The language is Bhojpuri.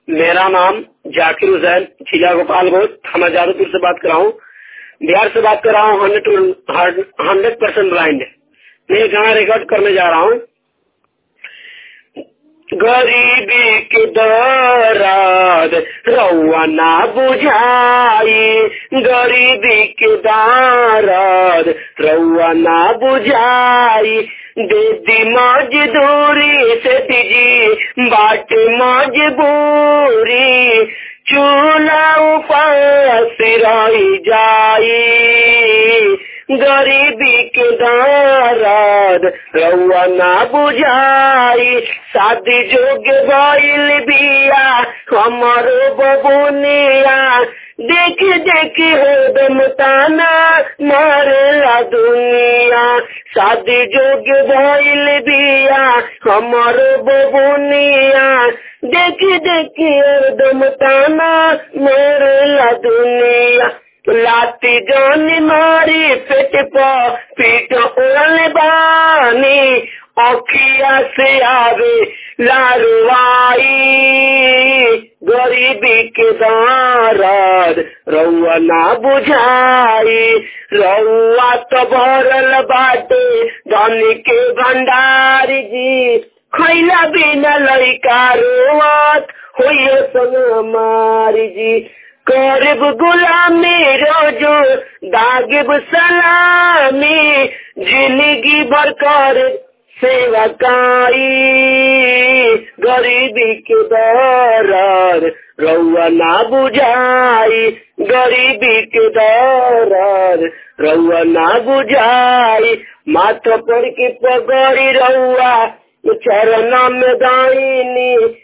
मेरा नाम जाकिर हुसैन जिला गोपालगंज थाना जादूपुर से बात कर रहा हूँ बिहार से बात कर रहा हूँ हंड्रेड हंड्रेड परसेंट ब्लाइंड मैं गाना रिकॉर्ड करने जा रहा हूँ गरीबी के दराद रउआ ना बुझाई गरीबी के दाराद रउआ ना बुझाई दे दी मजदूरी से दीजी बाट मजबूरी चूल्हा उपास रही जाई गरीबी के दाराद रउआ ना बुझाई शादी जोग गईल बिया हमारो बबुनिया देख देख हो दम ताना मारेला दुनिया शादी जोग भइल बिया हमारो बबुनिया देख देख हो दम ताना मारेला दुनिया लाती जान मारी पेट पर पीट ओल बानी अखिया से आवे लारवाई गरीबी के दाराद रउआ ना बुझाई रउआ तो भरल बाटे धन के भंडारी जी खैला बिना लड़का रोवत होइए सन हमारी जी करब गुलामी रोजो दागिब सलामी जिंदगी भर कर सेवकाई गरीबी के दरार रउआ ना बुझाई गरीबी के दरार रउआ ना बुझाई माथ पर के पगड़ी रउआ चरण में दाइनी